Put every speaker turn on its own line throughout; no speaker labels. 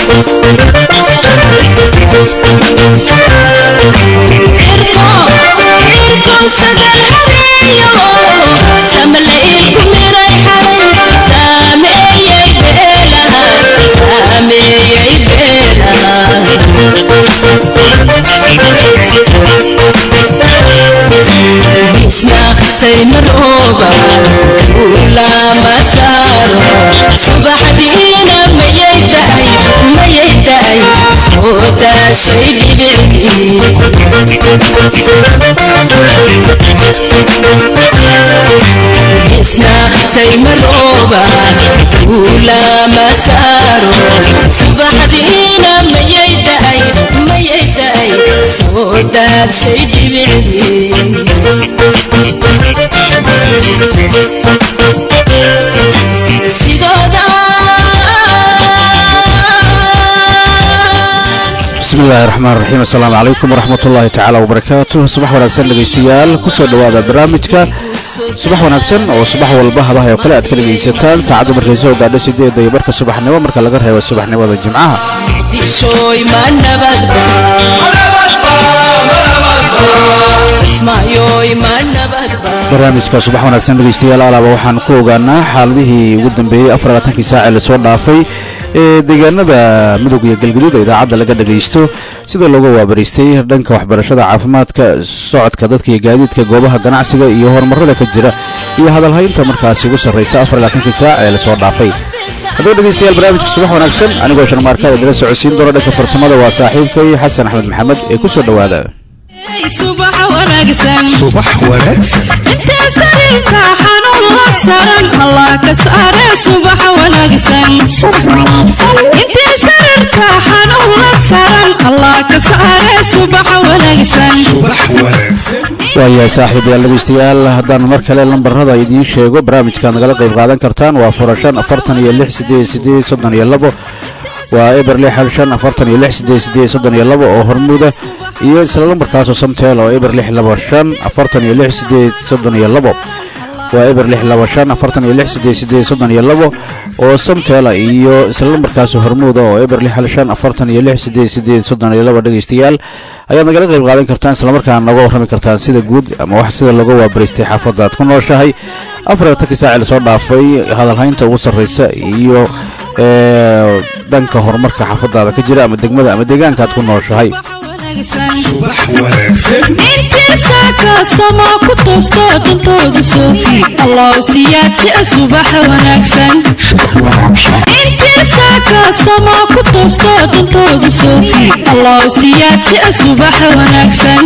saymarooba ulama saaro subaxdiina mayay daay mayay daay soo daashay dhibicdii isna saymarooba ulama saaro subaxdiina mayay daay mayay daay soo daashay dhibicdii
bismi illaahi raxmaan raxiim assalaamu calaykum waraxmat ullaahi tacaala wabarakaatu subax wanaagsan dhegaystayaal kusoo dhowaada barnaamijka subax wanaagsan oo subax walba habaha oo kale aad ka dhegaysataan saacadda markay soo gaadho sideedda iyo barka subaxnimo marka laga reebo subaxnimada jimcaha
dishoy ma nabadba ismaayoy ma nabadba
barnaamijka subax wanaagsan dhegaystayaal alaaba waxaan ku ogaanaa xaaladihii ugu dambeeyey afarlaatankii saace lasoo dhaafay ee deegaanada midowg iyo galgaduud ee idaacadda laga dhagaysto sida looga waabaraystay dhanka waxbarashada caafimaadka socodka dadka iyo gaadiidka goobaha ganacsiga iyo horumarada ka jira iyo hadalhaynta markaasi ugu sarraysa afarlaatankii saac ee lasoo dhaafay haddaba dhegaystayaal barnaamijka subax wanaagsan anigoo sharmaarka idila socodsiin doona dhanka farsamada waa saaxiibkay xasan axmed maxamed ee ku soo dhowaada
subax wanaagsan
subax wanaagsan
intee sariirka xanuun la saran allah ka saare subax wanaagsan intee sariirka xanuun la saran allah ka saare subax wanaagsan
subax wanaagsan
waayahay saaxiibayaal dhegaystayaal haddaan mar kale lambarada idiin sheego barnaamijkaad nagala qayb qaadan kartaan waa furashan afartan iyo lix sideed sideed soddon iyo labo waa eber lix hal shan afartan iyo lix sideed sideed soddon iyo labo oo hormuuda iyo isla lambarkaasoo samteel oo eber lix laba shan afartan iyo lix sideed soddon iyo labo waa eber lix laba shan afartan iyo lix sideed sideed soddon iyo labo oo samteela iyo isla lambarkaasoo hormuuda oo eber lix hal shan afartan iyo lix sideed sideed soddon iyo labo dhegaystayaal ayaad nagala qayb qaadan kartaan islamarkaana nooga warrami kartaan sida guud ama wax sida looga waabaraystay xaafadda aad ku nooshahay afartankii saaci lasoo dhaafay hadalhaynta ugu sarraysa iyo dhanka horumarka xaafadaada ka jira ama degmada ama deegaanka aad ku nooshahay
subax wanaagsan
intiisa kaasama ku toosto dantooda soofi allah siyaadjia subax wanaagsan intiisa kaasama ku toosto dantooda soofi allah siyaadjia subax wanaagsan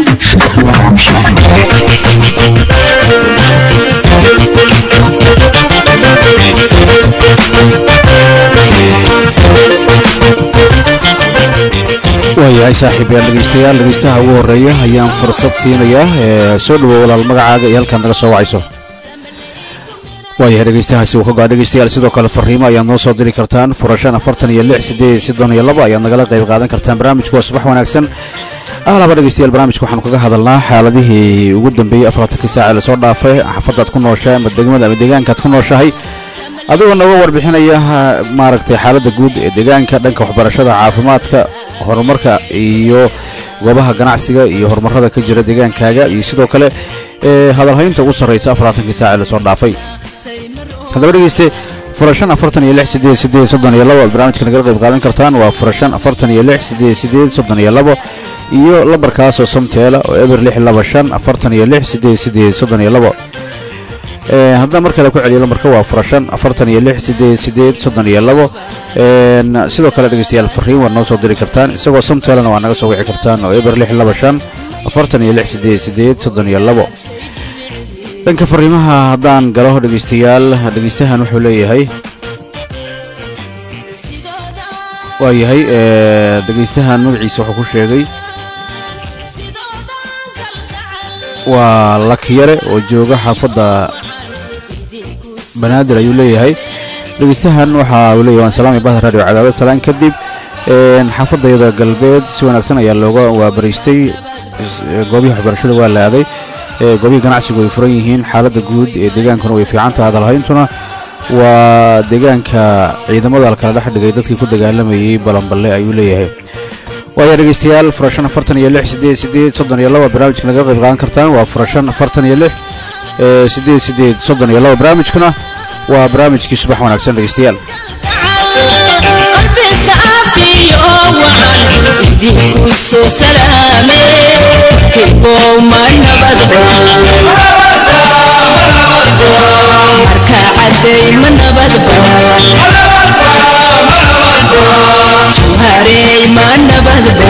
waayahay saaxiibayaal dhegaystayaal dhegaystaha ugu horeeya ayaan fursad siinayaa ee soo dhawow walaal magacaaga iyo halkaad naga soo wacayso waayahay dhegaystahaasi uu ka gaa dhegaystayaal sidoo kale fariimo ayaad noo soo diri kartaan furashan afartan iyo lix sideed soddon iyo labo ayaad nagala qayb qaadan kartaan barnaamijku waa subax wanaagsan ahlaba dhegaystayaal barnaamijka waxaanu kaga hadalnaa xaaladihii ugu dambeeyey afartankii saace lasoo dhaafay xaafadaad ku nooshahay ama degmada ama deegaankaad ku nooshahay adigoo nooga warbixinaya maaragtay xaaladda guud ee deegaanka dhanka waxbarashada caafimaadka horumarka iyo goobaha ganacsiga iyo horumarada ka jira deegaankaaga iyo sidoo kale ee hadalhaynta ugu sarraysa afartankii saace lasoo dhaafay haddaba dhegeyste furashan afartan iyo lix sideed sideed soddon iyo labo aad barnaamijka nagala qayb qaadan kartaan waa furashan afartan iyo lix sideed sideed soddon iyo labo iyo lambarkaasoo samteela oo eber lix laba shan afartan iyo lix sideed sideed soddon iyo labo haddaan mar kale ku celiyo lambarka waa furashan afartan iyo lix sideed sideed soddon iyo labo sidoo kale dhegeystayaal fariin waad noo soo diri kartaan isagoo samteelana waa naga soo wici kartaan oo eber lix laba shan afartan iyo lix sideed sideed soddon iyo labo dhanka fariimaha haddaan galo dhegeystayaal dhegeystahan wuxuu leeyahay waa yahay dhegeystahan magaciisa wuxuu ku sheegay waa lakyare oo jooga xaafadda banaadir ayuu leeyahay dhegeystahan waxa uu leeyahay waan salaamay bahda radio cadaawad salaan kadib xaafadayada galbeed si wanaagsan ayaa looga waabaraystay goobihii waxbarashada waa la aaday goobihii ganacsigu way furan yihiin xaaladda guud ee deegaankuna way fiican tahay hadalhayntuna waa deegaanka ciidamada lakala dhex dhigay dadkii ku dagaalamayay balanballe ayuu leeyahay waaya dhegeystayaal furashan afartan iyo lix sideed sideed soddon iyo laba barnaamijka naga qayb qaadan kartaan waa furashan afartan iyo lix sideed sideed soddon iyo laba barnaamijkuna waa barnaamijkii subax wanaagsan dhegeystayaal
qalbi saafiyo wacan idinku soo salaame kaygow ma nabadba marka caday ma nabadba juharey ma nabadba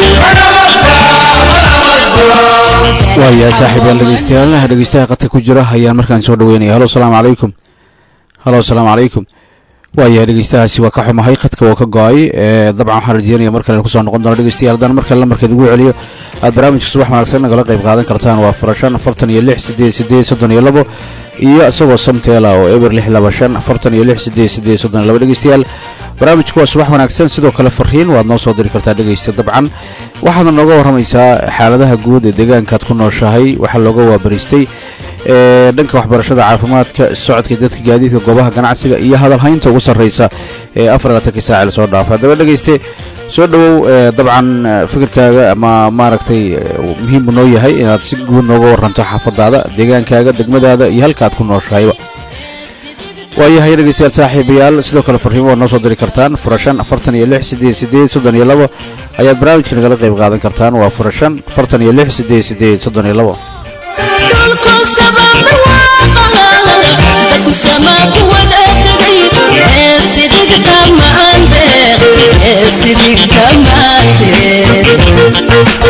waayahay saaxiibayaal dhegeystayaal dhegeystaha qadka ku jira ayaan markaan soo dhaweynaya halo asalaamu calaykum halo asalaamu calaykum waayahay dhegeystahaasi waa ka xumahay qadka waa ka go-ay dabcan waxaan rajeynaya mar kale kusoo noqon doono dhegeystayaal haddaan mar kale lamarkeed ugu celiyo aad barnaamijka subax wanaagsan nagala qayb qaadan kartaan waa furashan afartan iyo lix sideed sideed soddon iyo labo iyo isagoo samteela oo eber lix laba shan afartan iyo lix sideed sideed soddon iyo labo dhegeystayaal barnaamijku waa subax wanaagsan sidoo kale fariin waad noo soo diri kartaa dhegeysta dabcan waxaadna nooga warramaysaa xaaladaha guud ee deegaankaad ku nooshahay waxaa looga waabariistay ee dhanka waxbarashada caafimaadka socodka dadka gaadiidka goobaha ganacsiga iyo hadalhaynta ugu sarreysa ee afar labaatankii saaci lasoo dhaafa haddaba dhegeyste soo dhowow dabcan fikirkaaga ama maaragtay muhiim buu noo yahay inaad si guud nooga waranto xaafadaada deegaankaaga degmadaada iyo halkaaad ku nooshahayba waayahay dhegeystayaal saaxiibayaal sidoo kale fariimo waad noo soo diri kartaan furashan afartan iyo lix sideed sideed soddon iyo labo ayaad barnaamijka nagala qayb qaadan kartaan waa furashan afartan iyo lix sideed sideed soddon iyo labo
dhulku sababarwaaqaha dadku samaa ku wada tegay ee sidigta maande ee sidigta maande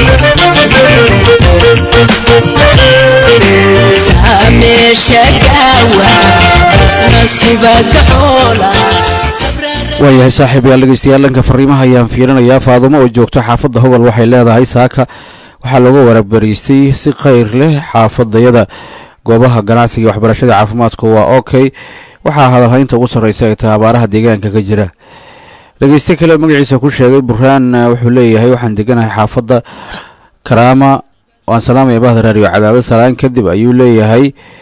saameesha gaawa isna subaga xoola
waayahay saaxiibayaal dhegeystayaal dhanka fariimaha ayaan fiirinayaa faadumo oo joogto xaafadda hogol waxay leedahay saaka waxaa looga warabariistay si khayr leh xaafadayada goobaha ganacsiga iyo waxbarashada caafimaadku waa okay waxaa hadalhaynta ugu sarreysa ay tahay abaaraha deegaanka ka jira dhegeyste kale magaciisa ku sheegay burhaan wuxuu leeyahay waxaan deganahay xaafadda karaama waan salaamaya bahda raadiyo cadaado salaan kadib ayuu leeyahay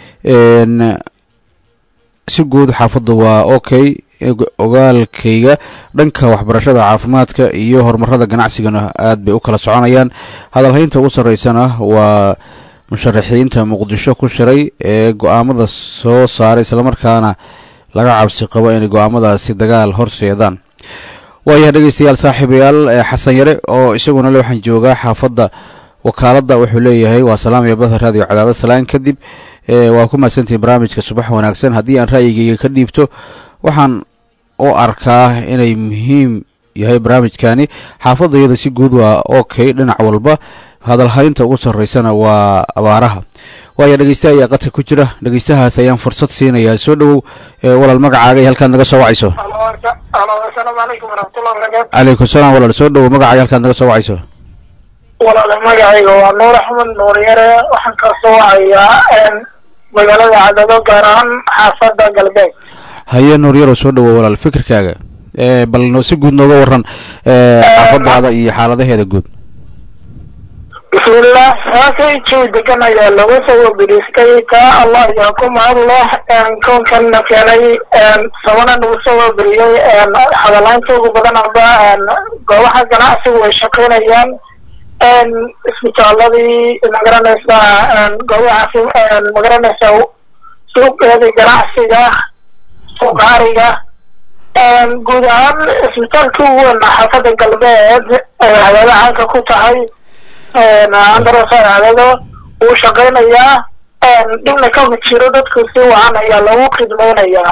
si guud xaafadda waa okay ogaalkayga dhanka waxbarashada caafimaadka iyo horumarada ganacsigana aad bay u kala soconayaan hadalhaynta ugu sarreysana waa musharaxiinta muqdisho ku shiray ee go-aamada soo saaray islamarkaana laga cabsi qabo inay go-aamadaasi dagaal horseedaan waayahay dhegeystayaal saaxiibayaal xasan yare oo isaguna le waxaan joogaa xaafadda wakaaladda wuxuu leeyahay waa salaamaya bahda raadiyo cadaado salaan kadib waa ku mahadsantihin barnaamijka subax wanaagsan haddii aan ra'yigayga ka dhiibto waxaan u arkaa inay muhiim yahay barnaamijkani xaafadda iyada si guud waa okay dhinac walba hadalhaynta ugu sarreysana waa abaaraha waaya dhegeysta ayaa qadka ku jira dhegeystahaas ayaan fursad siinayaa soo dhowow walaal magacaaga iyo halkaad naga soo wacayso
asalaamu calaykum waraxmatullahi barakaatu
calaykum salaam walaal soo dhowow magacaaga halkaad naga soo wacayso
walaala magacayga waa nuur axmed nuur yare waxaan ka soo wacayaa magaalada cadado gaar ahaan xaafadda galbeed
haye nuur yarow soo dhowow walaal fikirkaaga bal si guud nooga waran xaafadaada iyo xaaladaheeda guud
bismillah saakay jawi degan ayaa lagu soo wabiriistay taa allah ayaa ku mahad leh koonkanna keenay sabana nagu soo wabiriyey hadalaynta ugu badan amba goobaha ganacsigu ay shaqaynayaan isbitaaladii magaranaysaa goobaha magaranaysaa suuqeedii ganacsiga suuqaariga guud ahaan isbitaalka ugu weyn xaafadda galbeed ee hadaada caanka ku tahay andarosaaadado wuu shaqaynayaa dhibna kama jiro dadku si wacan ayaa lagu khidmaynayaa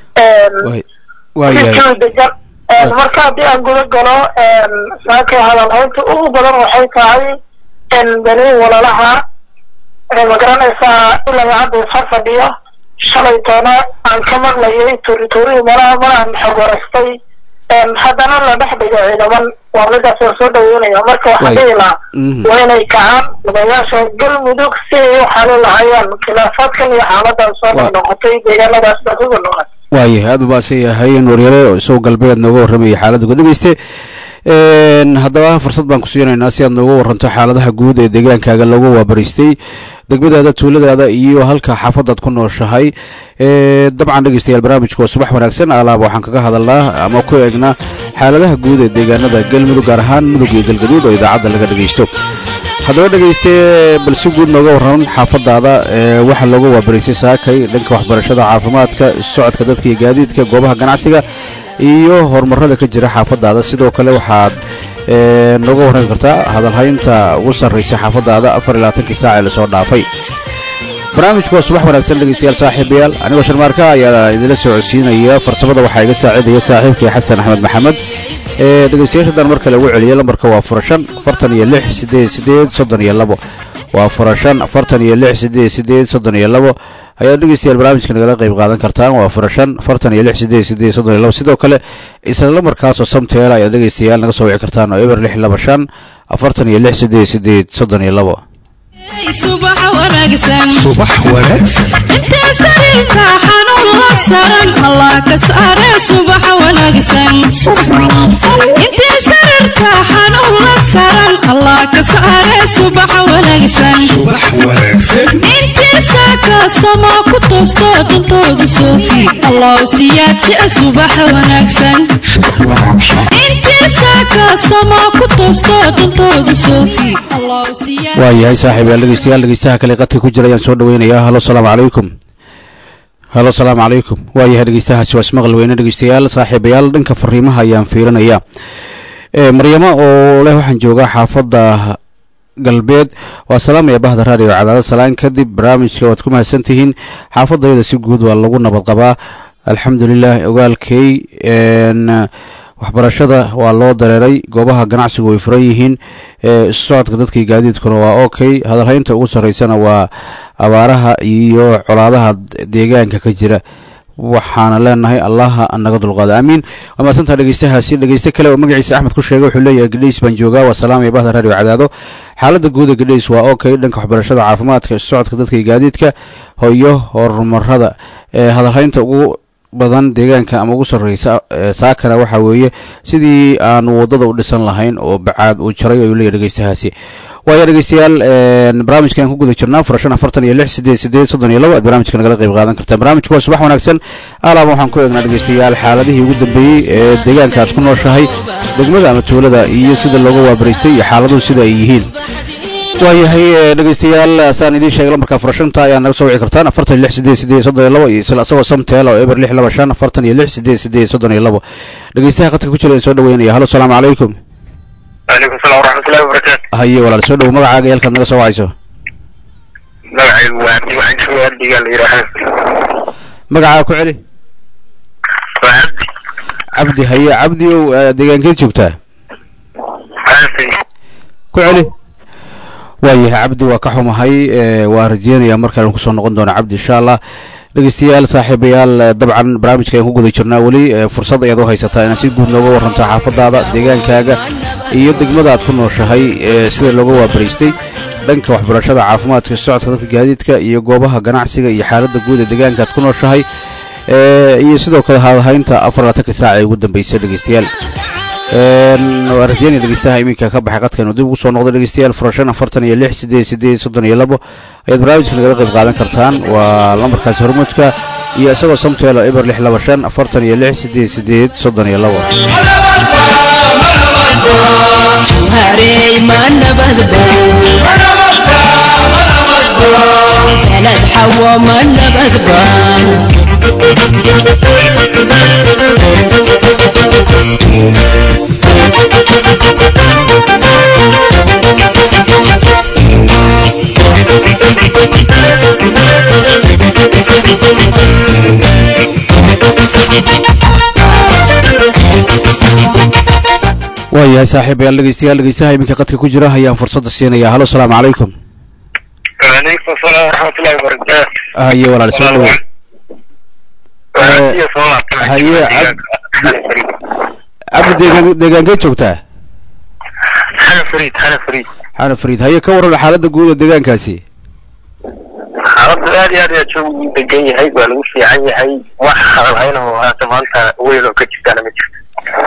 jawi degan marka haddii aan guda galo saaka hadalhaynta ugu badan waxay tahay beni walalaha magaranaysaa ilaa hadda isa fadhiyo shalay toona aan ka maqlayay tuurituurihii malaha malahan xog warastay haddana la dhex dhigo ciidaman waa midaas oo soo dhaweynaya marka waxaan dhihi lahaa waa inay kacaan madayaasha galmudug si ay u xalin lahayaan khilaafaadkan iyo xaaladan soo noqnoqotay deegaanadaas baa kuga noqon
waayahay aad ubaasa yahay nuuryare oo isagoo galbeed nooga warramayay xaaladda guud dhegeyste haddaba fursad baan ku siinaynaa si aad nooga waranto xaaladaha guud ee deegaankaaga lagu waabariistay degmadaada tuuladaada iyo halka xaafadaad ku nooshahay dabcan dhegeystayaal barnaamijka waa subax wanaagsan alaaba waxaan kaga hadalnaa ama ku eegnaa xaaladaha guud ee deegaanada galmudug gaar ahaan mudug iyo galgaduud oo idaacadda laga dhegeysto haddaba dhegeyste bal si guud nooga warran xaafadaada waxaa looga waabaraysay saakay dhanka waxbarashada caafimaadka socodka dadka iyo gaadiidka goobaha ganacsiga iyo horumarada ka jira xaafadaada sidoo kale waxaad nooga warran kartaa hadalhaynta ugu sarraysa xaafadaada afar iyo labaatankii saac ee lasoo dhaafay barnaamijku waa subax wanaagsan dhegeystayaal saaxiibayaal anigoo sharmaarka ayaa idinla socodsiinaya farsamada waxaa iga saacidaya saaxiibkii xasan axmed maxamed ee dhegeystayaashadan mar kale ugu celiyay lambarka waa furashan afartan iyo lix sideed sideed soddon iyo labo waa furashan afartan iyo lix sideed sideed soddon iyo labo ayaad dhegeystayaal barnaamijka nagala qayb qaadan kartaan waa furashan afartan iyo lix sideed sideed soddon iyo labo sidoo kale isla lambarkaasoo samteela ayaad dhegeystayaal naga soo wici kartaan oo eber lix laba shan afartan iyo lix sideed sideed soddon iyo labo
subax wanaagsan
subax wanaagsan
intee sariirka xanuun la saran allah ka saare subax wanaagsan intee sariirka xanuun la saran allah ka saare subax wanaagsan
subax wanaagsan
intii saaka samaa ku toosto dantooda soofi allah siyaadjia subax wanaagsan intii saaka samaa ku toosto dantooda soofi allah siyaad
waayahay saaxiibayaal dhegeystayaal dhegeystaha kale qadka ku jira ayaan soo dhaweynayaa halo salaamu calaykum halo salaamu calaykum waayahay dhegeystahaasi waa ismaqal weyne dhegeystayaal saaxiibayaal dhanka fariimaha ayaan fiirinaya maryamo oo leh waxaan joogaa xaafadda galbeed waa salaamaya bahda raadiyo cadaado salaan kadib barnaamijka waad ku mahadsan tihiin xaafadayada si guud waa lagu nabad qabaa alxamdulilah ogaalkey waxbarashada waa loo dareeray goobaha ganacsigu way furan yihiin socodka dadkii gaadiidkuna waa okay hadalhaynta ugu sarreysana waa abaaraha iyo colaadaha deegaanka ka jira waxaana leenahay allaha naga dulqaada aamiin waa mahadsantaha dhegeystahaasi dhegeyste kale oo magaciisa axmed ku sheegay wuxuu leeyahay gadhays baan joogaa waa salaamaya bahda raadiyo cadaado xaaladda guuda gadhays waa okay dhanka waxbarashada caafimaadka socodka dadka iyo gaadiidka hoyo horumarada hadalhaynta ugu badan deegaanka ama ugu sarreysa saakana waxaa weeye sidii aanu waddada u dhisan lahayn oo bacaad uu jaray ayuu leeyahy dhegeystahaasi waaya dhegeystayaal barnaamijkan ku guda jirnaa furashan afartan iyo lix sideed sideed soddon iyo labo aad barnaamijka nagala qayb qaadan kartaan barnaamijku waa subax wanaagsan alaaba waxaan ku eegnaa dhegeystayaal xaaladihii ugu dambeeyey ee deegaanka aad ku nooshahay degmada ama tuulada iyo sida looga waabaraystay iyo xaaladuhu sida ay yihiin waayahay dhegeystayaal saan idiin sheegay lambarka furashanta ayaa naga soo wici kartaan afartan iyo lix sideed sideed soddon iyo labo iyo isla isagoo samteel oo eber lix laba shan afartan iyo lix sideed sideed soddon iyo labo dhegeystaha qadka ku jira soo dhaweynaya halo salaamu calaykum
waalaikum salam waraxmatullahi wabarakaatu
haye walaal soo dhow magacaaga iyo halkaad naga soo wacayso
magacaygu waa cabdi waxaan joogaa abdigaa la yidhaahaa
magacaaga ku celi
waa cabdi
cabdi haye cabdi ow deegaankeed joogtaa
xaafi
ku celi waayahay cabdi waa ka xumahay waa rajeynayaa markale kusoo noqon doona cabdi insha allah dhegeystayaal saaxiibayaal dabcan barnaamijka ayaan ku guda jirnaa weli fursad ayaad u haysataa inaad si guud nooga waranto xaafadaada deegaankaaga iyo degmada aad ku nooshahay sida looga waabaraystay dhanka waxbarashada caafimaadka socodka dadka gaadiidka iyo goobaha ganacsiga iyo xaaladda guud ee deegaanka aad ku nooshahay iyo sidoo kale hadalhaynta afar labaatanka saac ee ugu dambeysay dhegeystayaal waa rajeynaya dhegeystaha iminka ka baxay qadka inuu dib ugu soo noqdo dhegeystayaal furashan afartan iyo lix sideed sideed soddon iyo labo ayaad barnaamijka nagala qayb qaadan kartaan waa lambarkaasi hormuudka iyo isagoo samteelo eber lix laba shan afartan iyo lix sideed sideed soddon iyo labo
harey ma nabadba kalad xawo ma nabadba
waayahay saaxiibayaal dhegeystayaal dhegeystaha iminka qadka ku jira ayaan fursadda siinaya halo salaamu calaykum
waalaikum asalaam waraxmatullahi wabarakaatu
haye walaal soo dhowo
Walaal, soo laabtay.
haye, cab- cabdi deegaan deegaankeed joogtaa
xana fariid xana fariid
xana fariid haye ka waran xaaladda guud ee deegaankaasi
xaaladdu aad iyo aad ayaa joogu u degan yahay waa lagu fiican yahay wax hadalhayn oo haata maanta weyn oo ka jirtaana ma jirto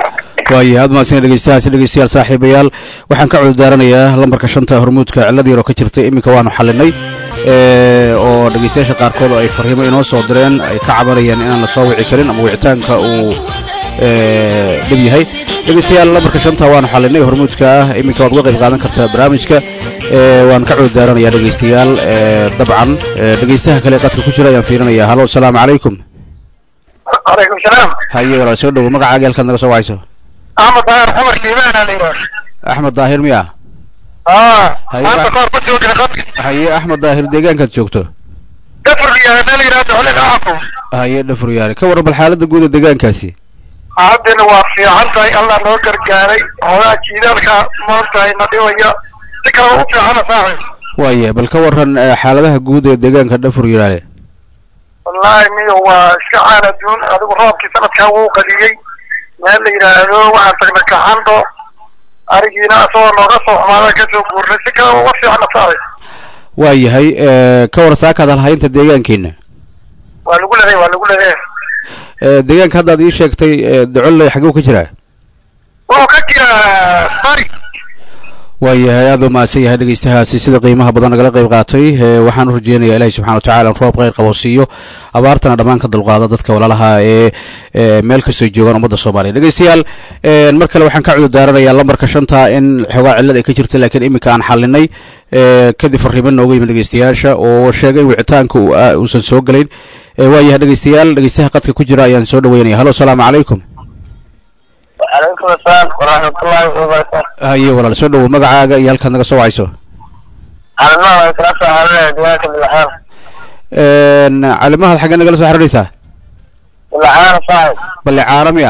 waayahay aad mahadsan dhegeystahaasi dhegeystayaal saaxiibayaal waxaan ka cudurdaaranayaa lambarka shanta hormuudka cilada yar oo ka jirtay iminka waanu xalinay ee, oo dhegeystayaasha qaarkood oo ay fariimo inoo soo direen ay ka cabanayaan inaan la soo wici karin ama wicitaanka uu ee, dhib yahay dhegeystayaal lambarka shanta waanu xalinay hormuudka ah iminka waad uga qayb qaadan kartaa barnaamijka ee, waan ka cudurdaaranayaa dhegeystayaal ee, dabcan ee, dhegeystaha kale qadka ku jira ayaan fiirinaya halo asalaamu calaykum
calaykum salaam
haye walaal soo dhowo magacaaga halkaad naga soo wacayso
axmed daahir xumar liibaana la yidhaah
axmed daahir miya
aa
Haye,
maanta
wax-
kahor ma joogin qadka
haye axmed daahir deegaankaad joogto
dafur liyaana la yidhaahdo xulin aaku
haye dhafuryaare ka warran bal xaaladda guud ee deegaankaasi
haddana waa fiican tahay allah noo gargaaray hoogaa jiidaalka maantahay na dhibaya si kale u fiicana saaxib
waaya bal ka warran eh, xaaladaha guud ee deegaanka dhafuryaare
wallaahi miyo waa iska caal adduun adigu roobkii sanadkan wuu qadiyey meel la yidhaahdo waxaan tagnay kaxando arigiina asagoo nooga soo xumaada kasoo guurnay si kale uga fiicana saaxib
waayahay eh, ka war saakaad halhaynta deegaankiina
waa lagu leeyahay waa lagu leeyahay
Eh, deegaanka haddaad ii sheegtay eh, docolle xaguu ka jiraa
wuxuu ka jiraa bari
waayahay aad u mahadsan yahay dhegeystahaasi sida qiimaha badan nagala qayb qaatay eh, waxaan u rajeynayaa ilaahi subxana watacaala in roob kheyr qabo siiyo abaartana dhammaan ka dulqaada dadka walaalaha ee ee meel kastoo joogaan ummadda soomaaliya dhegeystayaal eh, mar kale waxaan ka cudurdaaranayaa lambarka shanta in xoogaa cillad ay ka jirta laakiin iminka aan xalinay eh, kadib fariimo nooga yimid dhegeystayaasha oo sheegay in wicitaanka uu- ah, uusan soo gelayn Eh, waayahay dhegeystayaal dhegeystaha qadka ku jira ayaan soo dhaweynaya halo asalaamu calaykum
calaykum asalaam waraxmatullaahi wabarakaatu
haye walaal soo dhowo magacaaga iyo halkaad naga soo wacayso
calimaha waan kala soo xarinaya deegaanka bilaxaan
Een, calimahaad xaggee nagala soo xiriiraysaa
bilaxaan saaxib
ballicaano miya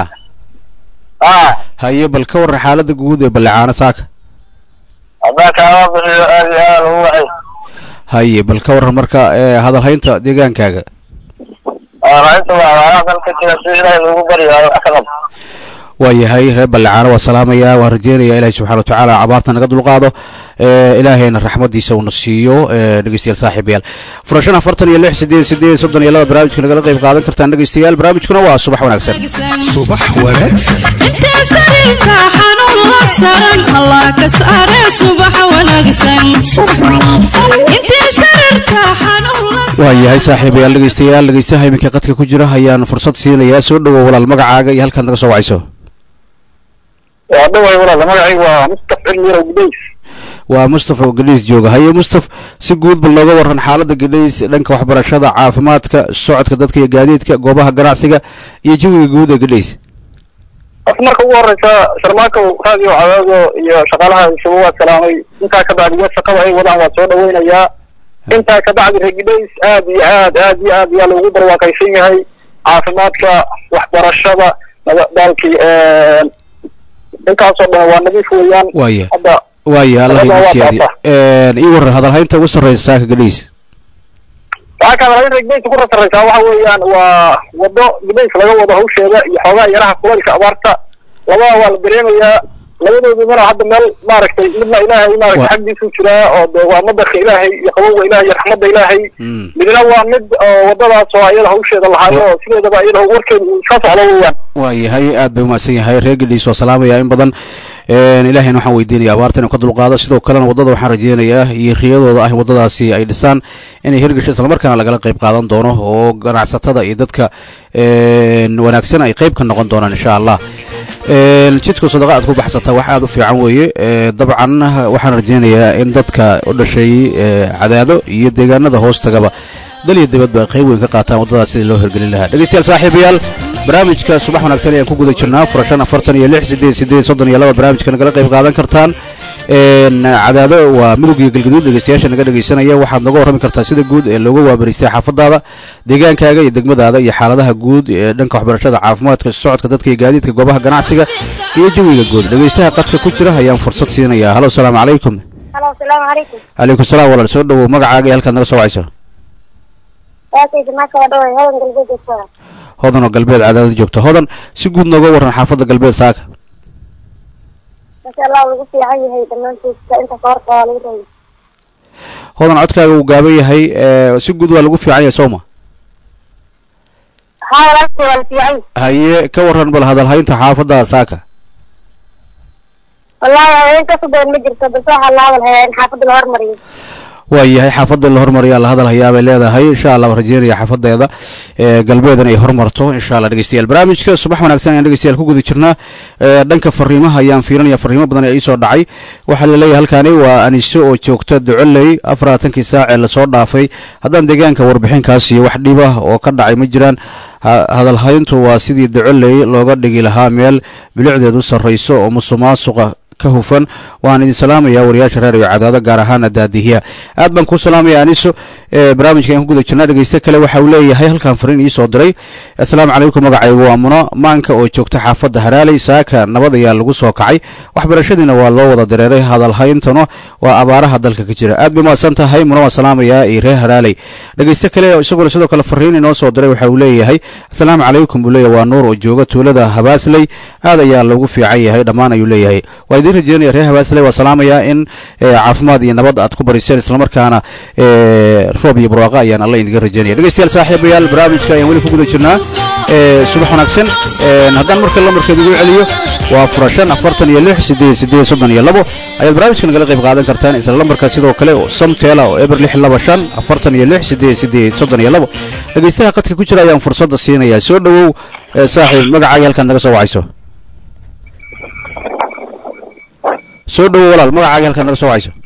aa
haye bal ka warran xaaladda guud ee ballicaano saaka
haddaan kaama bixiyo aad iyo aad ugu waxay
haye bal ka warran marka ee, hadalhaynta deegaankaaga
rainta waa waxyaaba kale ka jira si ilaahay loogu baryaayo wax ka qab
waayahay reer ballicaano waa salaamayaa waan rajeynayaa ilaahi subxana watacaala abaarta naga dulqaado ee, ilaahayna raxmadiisa uuna siiyo ee, dhegeystayaal saaxiibayaal furashan afartan iyo lix sideed sideed soddon iyo laba barnaamijka nagala qayb qaadan kartaan dhegeystayaal barnaamijkuna waa subax wanaagsan
subax wanaagsan
intee sariirka xanuun la saran allah ka saare subax wanaagsan intee sariirka xanuun la
waayahay saaxiibayaal dhegeystayaal dhegeystaha iminka qadka ku jira ayaan fursad siinayaa soo dhowow walaal magacaaga iyo halkaad naga soo wacayso
waa dhaway walaal magacaygu waa mustaf cilmiro gudays
waa mustafa oo gadhays jooga haye mustaf si guud bal nooga warran xaaladda gadhays dhanka waxbarashada caafimaadka socodka dadka iyo gaadiidka goobaha ganacsiga iyo jawiga guud ee gadhays
horta marka ugu horeysa sharmaako raadiyo cadaago iyo shaqaalaha isugu waa salaamay intaa ka bacdiya shaqada ay wadaan waa soo dhaweynayaa intaa ka bacdi regidays aad iyo aad aad iyo aad yaa loogu barwaaqaysan yahay caafimaadka waxbarashada naba- daalkii intaasoo dhan waa nadiif weeyaan
waaya
hadda
waaya allah
Labada
igu
waa
siyaadiyo
taata.
ii warran hadalhaynta ugu sarreysa saaka gadhays
waxaa kaloo in regdays ku rasaraysaa waxa weeyaan waa wado gudays laga wado hawsheeda iyo xoogaa yaraha kulaylka abaarta labada waa la dareemayaa labadoodumana hadda meel maaragtay midna ilaahay maaragtay
Wa-
xaggiisu jiraa oo de waa madarka ilaahay iyo qabowga ilaahay iyo raxmadda ilaahay
Mm.
midna waa mid oo wadadaas oo iyada hawsheeda lahaayo oo sideedaba iyada warkeeda uu iska socdo weeyaan
waayahay aad bay umahadsan yahay reer gadhays waa salaamaya in badan Een, ilaahayna waxaan weydiinaya abaarta inuu ka dulqaado sidoo kalena waddada waxaan rajeynayaa iyo riyadooda ah in waddadaasi ay dhisaan inay hirgasho islamarkaana lagala qayb qaadan doono oo ganacsatada iyo dadka een, wanaagsan ay qayb ka noqon doonaan insha allah Een, jidka sadaqa aad ku baxsata wax aad u fiican weeye Ee, dabcan waxaan rajeynayaa in dadka u dhashay ee, cadaado iyo deegaanada hoostagaba dal iyo dibadba ay qayb weyn ka qaataan waddadaas sidii loo hirgelin lahaa dhegeystayaal saaxiibayaal barnaamijka subax wanaagsan ayaan ku guda jirnaa furashan afartan iyo lix sideed sideed soddon iyo laba barnaamijka nagala qayb qaadan kartaan Een, cadaado waa midowg iyo galgaduud dhegeystayaasha naga dhegeysanaya waxaad nooga warrami kartaa sida guud ee looga waabariistay xaafadaada deegaankaaga iyo degmadaada iyo xaaladaha guud ee dhanka waxbarashada caafimaadka socodka dadka iyo gaadiidka goobaha ganacsiga iyo jawiga guud dhegeystaha qadka ku jira ayaan fursad siinayaa halo asalaamu calaykum
halo asalaamu calaykum
calaykum salaam walaal soo dhowow magacaaga iyo halkaad naga soo wacayso
waakaysa maaka waa dhaway hodan galbeed joogtada
hodan oo galbeed cadaadad joogta hodan si guud nooga warran xaafadda galbeed saaka
masha allah lagu fiican yahay dhammaantiisa inta koorta waa lagu rayay
hodan codkaaga uu gaaban yahay ee, si guud waa lagu fiican yahay sooma
haa walaalkay waa la fiican yahay
haye ka warran bal hadalhaynta xaafadda saaka
wallaahi haween ka subayn ma jirto bas waxaa la hadal hayaa in xaafadda la hormariyo
waayahay xaafadda in la hormariyaa la hadal hayaa bay leedahay insha allah waan rajeynaya xaafadeeda ee galbeedan ay hormarto insha allah dhegeystayaal barnaamijka subax wanaagsan ayaan dhegeystayaal ku guda jirnaa ee dhanka fariimaha ayaan fiirinaya fariimo badan ee iisoo dhacay waxaa la leeyahay halkani waa aniso oo joogta ducoley afarlaatankii saac ee lasoo dhaafay haddaan deegaanka warbixinkaas iyo wax dhib ah oo ka dhacay ma jiraan ha- hadalhayntu waa sidii ducoley looga dhigi lahaa meel bilicdeedu sarrayso oo musuqmaasuqa ka hufan waan idin salaamayaa wariyaasha reer iyo cadaado gaar ahaan daadihiya aad baan kuu salaamaya aniso ee barnaamijka aan ku guda jirnaa dhegeyste kale waxa uu leeyahay halkan fariin iisoo diray asalaamu calaykum magacaygu waa muno maanka oo joogta xaafadda haraaley saaka nabad ayaa lagu soo kacay waxbarashadiina waa loo wada dareeray hadalhayntana waa abaaraha dalka ka jira aad bay mahadsan tahay muno waan salaamayaa iyo reer haraaley dhegeyste kale isaguna sidoo kale fariin inoo soo diray waxa uu leeyahay asalaamu calaykum buu leeyahay waa nuur oo jooga tuulada habaasley aad ayaa loogu fiican yahay dhammaan ayuu leeyahay waa idiin rajeynaya reer habaasley waa salaamayaa in eh, caafimaad iyo nabad aad ku bariseen islamarkaana eh, roob iyo barwaaqa ayaan alla idinga rajeynaya dhegeystayaal saaxiibayaal barnaamijka ayaan weli ku guda jirnaa eh, subax wanaagsan Eh, haddaan marka lamarkeeda igu celiyo waa fura shan afartan iyo lix sideed sideed soddon iyo labo ayaad barnaamijka nagala qayb qaadan kartaan isla lambarka sidoo kale oo samteela oo eber lix laba shan afartan iyo lix sideed sideed soddon iyo labo dhegeystaha qadka ku jira ayaan fursadda siinayaa soo dhowow eh, saaxiib magacaaga halkaad naga soo wacayso soo dhowow walaal magacaaga halkaad naga soo wacayso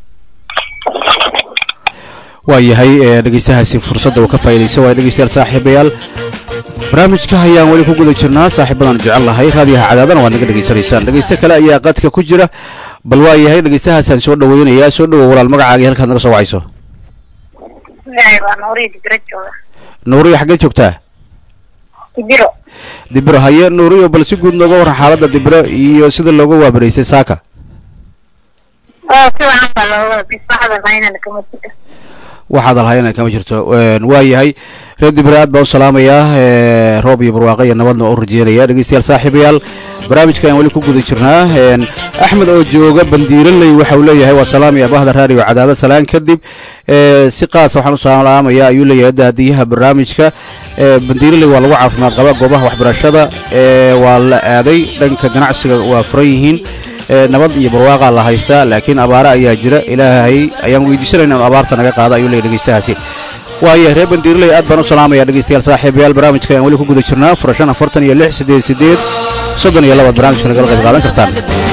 waa yahay ee dhegeystahaasi fursadda uu ka faa'iidaysa waay dhegeystayaal saaxiibayaal barnaamijka ayaan weli ku guda jirnaa saaxiibadan jecel lahay raadiyaha cadaadana waad naga dhegeysanaysaan dhegeyste kale ayaa qadka ku jira bal waa yahay dhegeystahaasaan soo dhoweynayaa soo dhowow walaal magacaaga iyo halkaad naga soo wacayso
magacay waa nuuriya digiro jooga
nuuriyo xaggeed joogtaa
digiro
dibiro haye nuuriyo bal si guud nooga warran xaaladda dibiro iyo sida looga waabaraysay saaka
oo si wacan baa looga bisbaxda maynana kama jiro
waxaad alhayana kama jirto waa yahay reer dibire aad baan u salaamayaa ee, roob iyo barwaaqo iyo nabadna waa u rajeynaya dhegeystayaal saaxiibayaal barnaamijka ayaan weli ku guda jirnaa een, axmed oo jooga bandiiraley waxa uu leeyahay waa salaamaya bahda raadiyo cadaado salaan kadib ee, si qaasa waxaan u salaamaya ayuu leeyahay daadiyaha barnaamijka ee, bandiiraley waa lagu caafimaad qaba goobaha waxbarashada ee, waa la aaday dhanka ganacsiga waa furan yihiin ee, nabad iyo barwaaqaa la haystaa laakiin abaare ayaa jira ilaahay ayaan weydiisanayna inuu abaarta naga qaado ayuu leeyahay dhegeystahaasi waayahay reer bandiirley aad baan u salaamaya dhegeystayaal saaxiibayaal barnaamijka ayaan weli ku guda jirnaa furashan afartan iyo lix sideed sideed soddon iyo labaad barnaamijka nagala qayb qaadan kartaan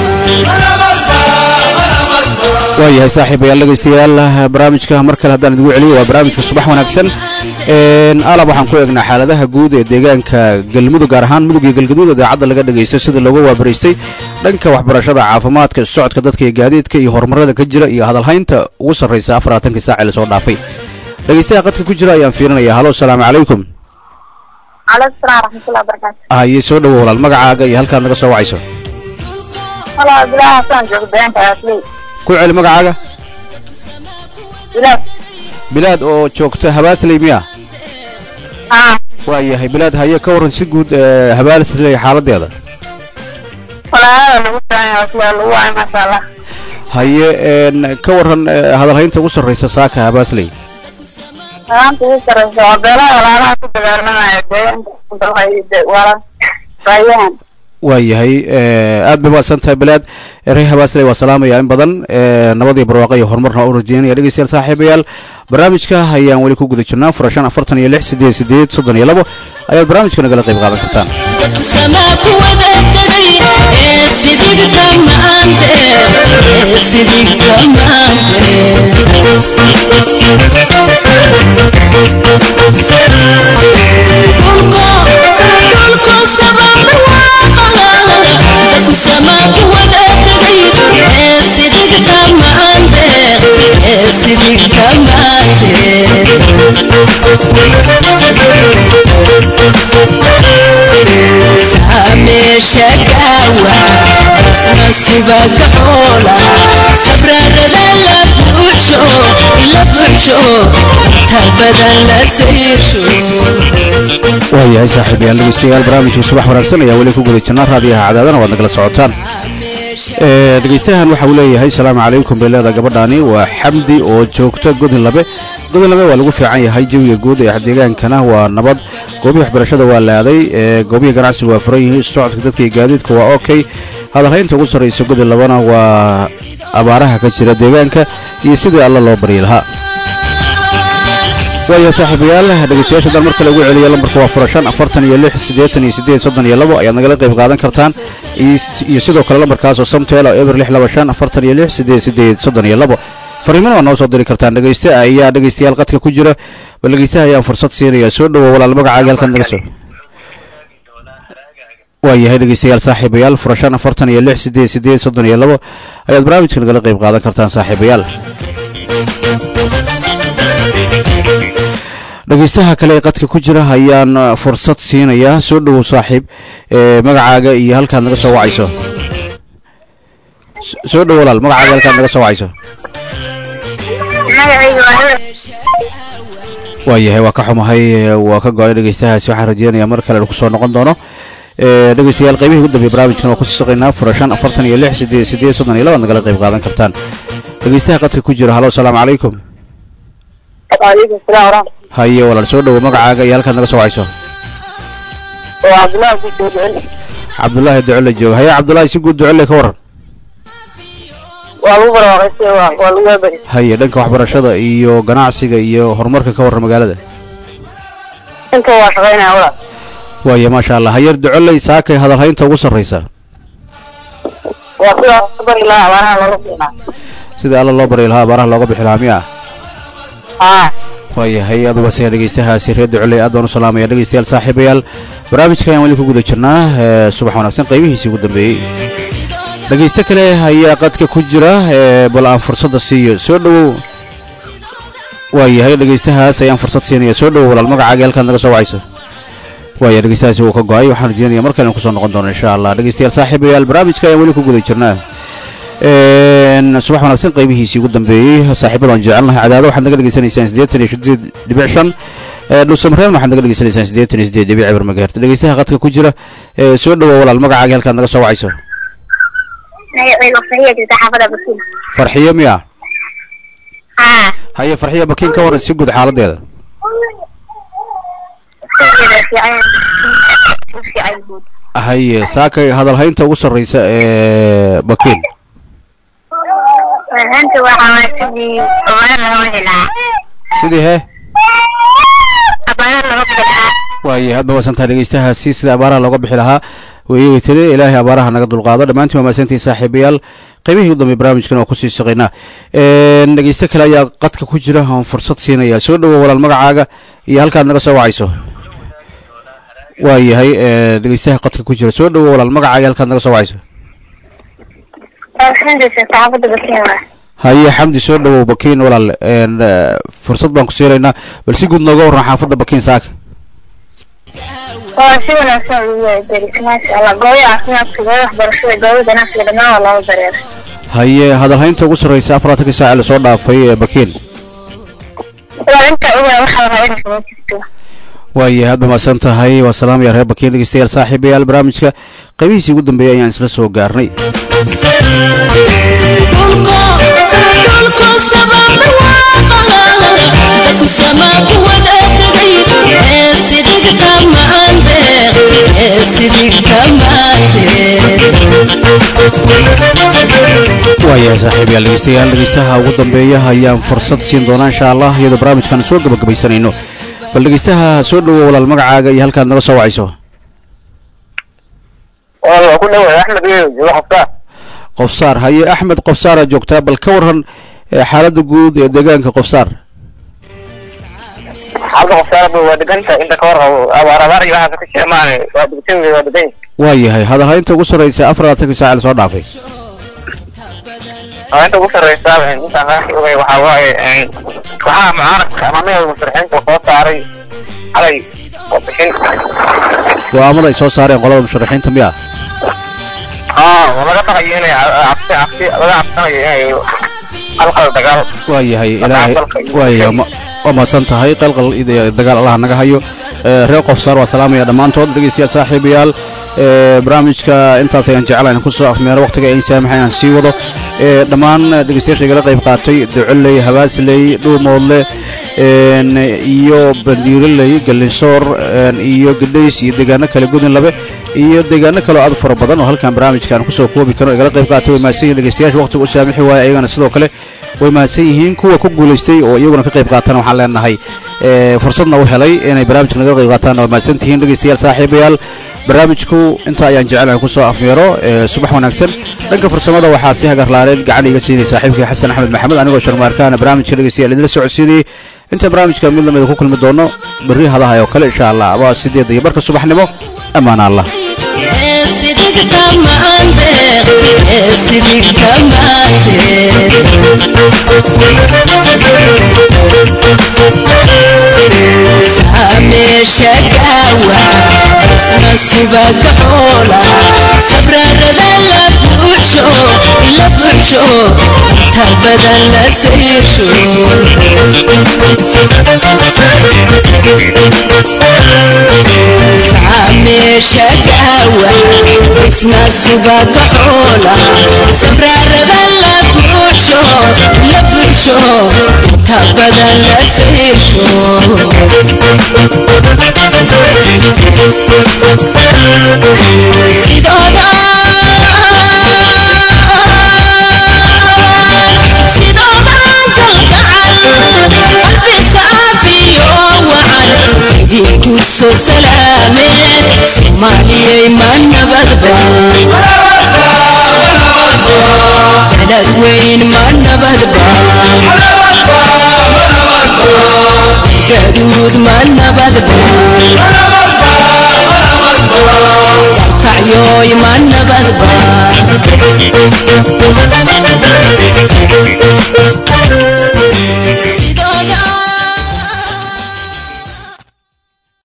waayahay saaxiibayaal dhegeystayaal barnaamijka mar kale haddaan idigu celiyo waa barnaamijka subax wanaagsan Een, alab waxaan ku eegnaa xaaladaha guud ee deegaanka galmudug gaar ahaan mudug iyo galgaduud idaacadda laga dhegeysto sida looga waabaraystay dhanka waxbarashada caafimaadka socodka dadka iyo gaadiidka iyo horumarada ka jira iyo hadalhaynta ugu sarraysa afarlaatankii saac ee lasoo dhaafay dhegeystaha qadka ku jira ayaan fiirinaya halo asalaamu calaykum
calaykum salaam raxmatullahi wabarakaatu
haye soo dhowo walaal magacaaga iyo halkaad naga soo wacayso
halo bilaha hasaan jooga deegaanka aasley
ku celi magacaaga
bilaad
bilaad oo joogta habaasley miya
haa
waa yahay bilaad haye ka warran si guud ee, habaasley xaaladeeda
walaalaada lagu daanya asla lagu waay maasha allah
haye een, ka warran ee, hadalhaynta ugu sarraysa saaka habaasley
salaanta ugu sareysa waa beelaha walaalaha ku dagaalamaya deegaanka wala raayahan
waa yahay ee, aad bay mahadsan tahay bilaad reer habaasley waa salaamaya in badan ee, nabad iyo barwaaqo iyo horumarna waa u rajeynaya dhegeystayaal saaxiibayaal barnaamijka ayaan weli ku guda jirnaa furashan afartan iyo lix sideed sideed soddon iyo labo ayaad barnaamijka nagala qayb qaadan kartaan
dadku samaa ku wada tegay ee sidigta maante ee sidigta maante dhulko dhulko samaa barwaaqaha dadku samaa ku wada tegay ee sidigta maante ee sidigta maante sameesha gaawa isna subaga xoola sabrarada la buuxsho la buuxsho inta badan la sayrsho
waa yahay saaxiibayaal dhegeystayaal barnaamijka subax wanaagsan ayaa weli ku guda jirnaa raadiyaha cadaadana waad nagala socotaan Ee, dhegeystahan waxa uu leeyahay salaamu calaykum bay leedahay gabadhaani waa xamdi oo joogta godin labe godin labe waa lagu fiican yahay jawiga guud ee deegaankana waa nabad goobihii waxbarashada waa laaday ee goobihii ganacsiga waa furan yihiin socodka dadka iyo gaadiidka waa okay hadalhaynta ugu sarraysa gudi labana waa abaaraha ka jira deegaanka iyo sidii alla loo baryi lahaa waaya saaxiibayaal dhegeystayaasha dan mar kale ugu celiya lambarka waa fura shan afartan iyo lix siddeetan iyo siddeed soddon iyo labo ayaad nagala qayb qaadan kartaan iyo sidoo kale lambarkaas oo samteel oo eber lix laba shan afartan iyo lix siddeed siddeed soddon iyo labo fariimana waa noo soo diri kartaan dhegeyste ayaa dhegeystayaal qadka ku jira bal dhegeystaha ayaan fursad siinaya soo dhowo walaal magacaaga halkan naga soo waayahay dhegeystayaal saaxiibayaal fura shan afartan iyo lix siddeed siddeed soddon iyo labo ayaad barnaamijka nagala qayb qaadan kartaan saaxiibayaal dhegeystaha kale ee qadka ku jira ayaan fursad siinayaa soo dhowow saaxiib magacaaga iyo halkaad naga soo wacayso soo dhowo walaal magacaaga halkaad naga soo wacayso waayahay waa ka xumahay waa ka go-ay dhegeystahaasi waxaan rajeynayaa mar kale kusoo noqon doono dhegeystayaal qaybihii ugu dambeeyay barnaamijkan waa kusii saqaynaa fura shan afartan iyo lix sideed sideed soddon iyo labaad nagala qayb qaadan kartaan dhegeystaha qadka ku jira halo asalaamu calaykum
waalaikum salaam waraxmat
haye walaal soo dhowo magacaaga iyo halkaad naga soo wacayso
waa cabdullaahi ku soo ducel
cabdulaahi ducole jooga haye cabdulaahi si guud ducole ka waran
waa lagu barwaaqaystay waa waa lagu waabari
haye dhanka waxbarashada iyo ganacsiga iyo horumarka ka waran magaalada
inta waa shaqaynaya walaal
waaye maasha allah hayeer ducoley saakay hadalhaynta ugu sarraysa
waa sidaa bari lahaa abaaraha looga fiinaa
sida alla loo baryi lahaa abaaraha looga bixi lahaa miya
haa
waayahay aduba se dhegeystahaasi reer ducoley aad baan u salaamaya dhegeystayaal saaxiibayaal barnaamijka ayaan weli ku guda jirnaa ee subax wanaagsan qaybihiisii ugu dambeeyey dhegeyste kale ayaa qadka ku jira ee bal aan fursadda siiyo soo dhowow waayahay dhegeystahaas ayaan fursad siinaya soo dhowow walaal magacaaga halkaad naga soo wacayso waaya dhegeystahaasi wuu ka go-ay waxaan rajeynaya mar kale in kusoo noqon doono insha allah dhegeystayaal saaxiibayaal barnaamijka ayaan weli ku guda jirnaa subax wanaagsan qaybihiisii ugu dambeeyey saaxiibada aan jecelnahay cadaado waxaad naga dhegeysanaysaan siddeetan iyo sideed dhibic shan dhuusamareebna waxaad naga dhegeysanaysaan siddeetan iyo sideed dhibic eber magaherta dhegeystaha qadka ku jira soo dhowow walaal magacaaga halkaad naga soo wacayso
magacayga farxiya jirta xaafada basiin
farxiyo miya
haa
haye farxiyo bakiin ka waran si guud xaaladeeda
fiican fiican guud
haye saakay hadalhaynta ugu sarraysa ee bakiin
hanta waxaa waa sidii abaara laga bixi lahaa
sidii hee
abaara laga bixi lahaa
waaye aad mahadsantaha dhegeystahaasi sida abaaraha looga bixi lahaa weeyey tiri ilaahay abaaraha naga dulqaado dhammaantiin waa mahadsantihin saaxiibayaal qaybihii ugu dambeey barnaamijkan waa kusii shaqaynaa dhegeyste kale ayaa qadka ku jira oon fursad siinaya soo dhowow walaal magacaaga iyo halkaad naga soo wacayso waayahay dhegeystaha qadka ku jira soo dhowow walaal magacaaga halkaad naga soo wacayso
xamdi jirta xaafada basiin waa
haye xamdi soo dhowow bakiin walaal fursad baan ku siinaynaa bal si guud nooga warran xaafadda bakiin saaka
waa si wanaagsan ugu waabari maasha allah goobo caafimaadka goobo waxbarashada goobo ganacsiga dhammaan waa looga dareera
haye hadalhaynta ugu sarraysa afarlaatanka saaci lasoo dhaafay ee bakiin
waa inta ugu waxaa rabaa inay kuma jirto
waaye aad ba mahadsan tahay waa salaamaya reer bakiin dhegeystayaal saaxiibayaal barnaamijka qaybihiisii ugu dambeeyay ayaan isla soo gaarnay waayahay saaxiibayaal dhegeystayaal dhegeystaha ugu dambeeya ayaan fursad siin doonaa insha allah iyadoo barnaamijkan soo gabagabaysanayno bal dhegeystaha soo dhowow walaal magacaaga iyo halkaad naga soo wacayso
waa ku dhawaay axmed iyo jooga xaftaa
qofsaar haye axmed qofsaara joogtaa bal ka waran ee xaaladda guud ee deegaanka qofsaar
xaalada qofsaarada waa deganta inta ka hor abaar abaar iyo waxaas ka jira maane waa degtan waa degan
waayahay hadalhaynta ugu sarraysa afar labaatanka saaci lasoo dhaafay
inta ugu sarreysa intaan ka ogay waxaa waaye waxaa mucaaradka ama meel musharaxiinta soo saaray xalay oo bixin
go-aamada ay soo saareen qolada musharaxiinta miya
haa oo laga baqayo inay cabsi cabsi laga cabsanayo inay qalqal dagaal
waayahay ilaahay waayahay ma- waa mahadsan tahay qalqal iyo dagaal allaha naga hayo ee, reer qofsaar waa salaamaya dhammaantood dhegeystayaal saaxiibayaal ee, barnaamijka intaas ayaan jeclahay inaan kusoo afmeero waqtiga ay saamaxa inaan sii wado ee, dhammaan dhegeystayaasha igala qayb qaatay ducoley habaasley dhuumoodle een, iyo bandiiroley galinsoor een, iyo gadhays iyo deegaano kale gudinlabe iyo deegaano kale oo aad u fara badan oo halkan barnaamijkan kusoo koobi karo igala qayb qaatay way mahadsan yihiin dhegeystayaasha waqtiga u saamixi waaya ayagana sidoo kale way mahadsan yihiin kuwa ku guulaystay oo iyaguna ka qayb qaatana waxaan leenahay ee, fursadna u helay inay barnaamijka naga qayb qaataan waa mahadsan tihiin dhegeystayaal saaxiibayaal barnaamijku inta ayaan jecelahay kusoo afmeero ee, subax wanaagsan dhanka farsamada waxaa si hagarlaaneed gacan iga siinay saaxiibkii xasan axmed maxamed anigoo sharmaarkaana barnaamijka dhegeystayaal idinla socodsiinayay inta barnaamijka mid lamida ku kulmi doono berri hadaha oo kale insha allah waa sideedda iyo barka subaxnimo ammaan allah
sidigta maande sidigta maande sameesha gaawa isna subaga xoola sabrarada la buuxsho la buuxsho inta badan la sayrsho sameesha gaawa isna subaga xoola sabrarada la buuxsho la buuxsho inta badan la sayrsho sidooda sidoodan kalgacal qalbi saafiyo wacan idinku soo salaameen soomaaliyay ma nabadba balad weyn ma nabadba gaduud ma nabadba